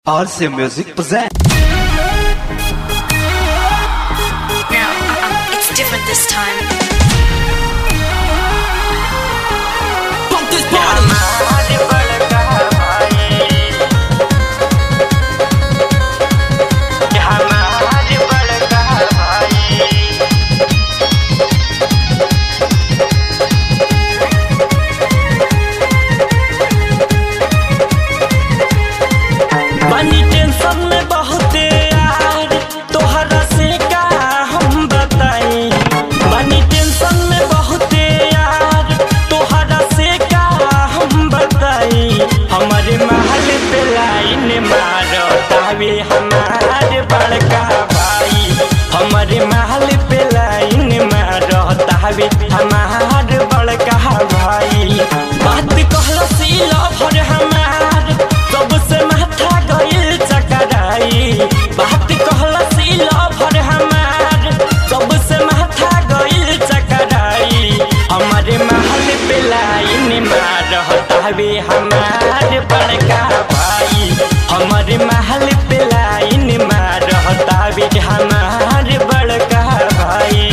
RC Music present. No, uh-uh, it's different this time. Pump this party. बनी tension में बहुते यार तोहरा से का हम बताई बनी टेंशन में बहुते यार तोहरा से का हम बताई हमारे महल पे लाइन मारो तावे हमारे बड़का भाई हमारे महल पे लाइन मारो तावे हमारे बड़का भाई बात कहला सी लवर हमार सबसे माथा गइल चकराई बात कहला सी लवर हमार सबसे माथा गइल चकराई हमारे महल पे लाइन मार हटावे हमारे बड़का भाई हमारे महल पे लाइन मार हटावे हमारे बड़का भाई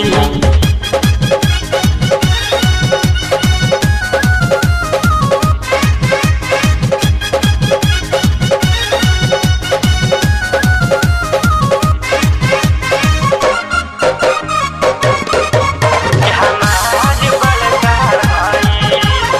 हमारे बड़का भाई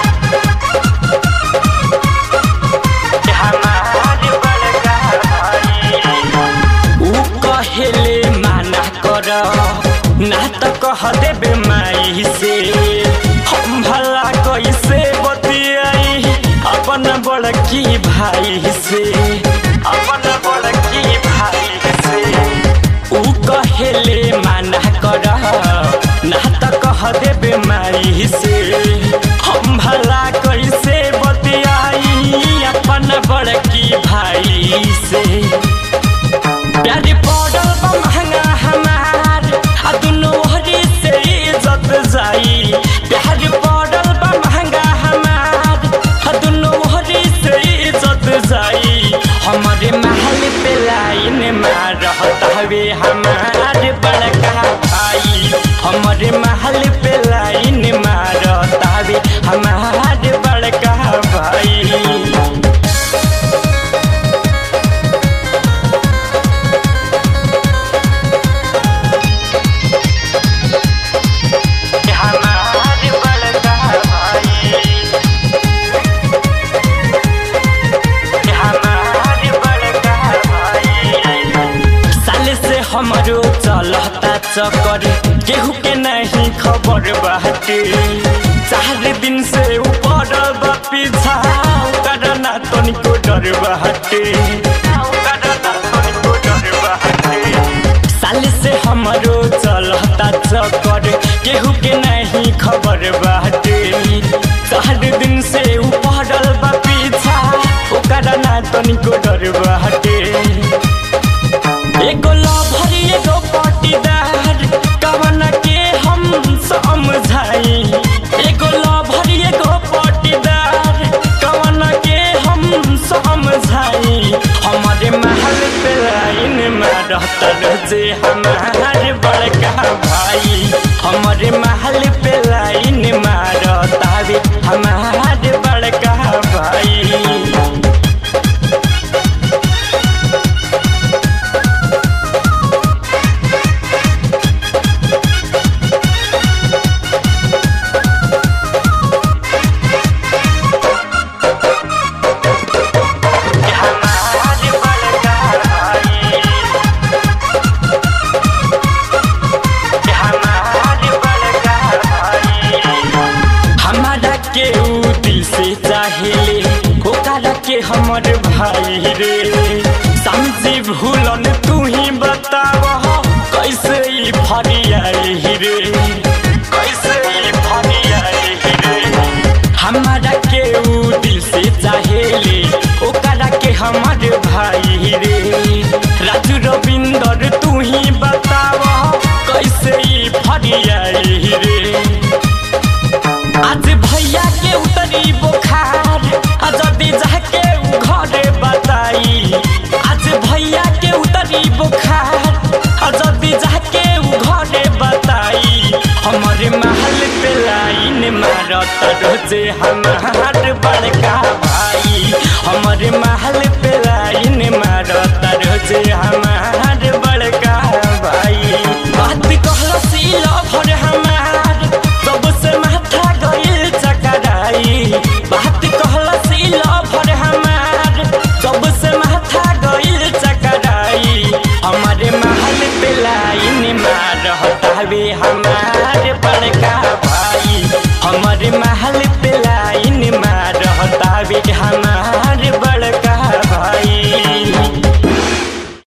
हमारे बड़का भाई ऊ कहेले माना कर ना त कह देबे माई से हम भला कैसे बतियाई अपन बड़की भाई से अपन बड़की भाई से ऊ कहेले माना कर ना त कह देबे माई से हम भला कैसे बतियाई अपन बड़की भाई से प्यारी पड़ल बा महंगा हमार आ दुनो ओहरी से इज्जत जाई प्यारी पड़ल बा महंगा हमार आ दुनो ओहरी से इज्जत जाई हमारे महल पे लाइन मार हवे हमारे बड़का भाई हमारे महल पे लाइन मार हवे हमारे बड़का भाई हमारे बड़का भाई हमारे बड़का भाई साल से हमरो चलता चक्कर केहू के नहीं खबर बाटे चार दिन से ऊपर बा पीछा करना तनिको डर बाटे करना तनिको डर बाटे साल से हमरो चलता चक्कर केहू के नहीं खबर बाटे चार दिन से ऊपर बा पीछा ओकरा ना तनिको डर बाटे एगो लभर एगो पटीदार कवन के हम समझाई एगो लभर एगो पटीदार कवन के हम समझाई हमारे महल पे लाइन में रहता जे हमारे बड़का भाई हमारे महल पे लाइन में रहता भी हमारे बड़का भाई हमारे बड़का भाई हमारे बड़का भाई हमारा के ऊ दिल से चाहेले ओकरा के हमर भाई रे समझी भूलन तू ही बताव कैसे ई फरियाई रे कैसे ई फरियाई रे हमारा के ऊ दिल से चाहेले ओकरा के हमर भाई रे राजू रविंदर तू ही बताव कैसे ई फरियाई रे आज भैया के उतरी बुखार आ जदी जाके उ घरे बताई बड़का भाई हमारे महल पे लाइन मारता रोजे हमार बड़का भाई बात कहला सीला भर हमार सबसे माथा गइल चकराई बात कहला सीला भर हमार सबसे माथा गइल चकराई हमारे महल पे लाइन मारता हवे हमार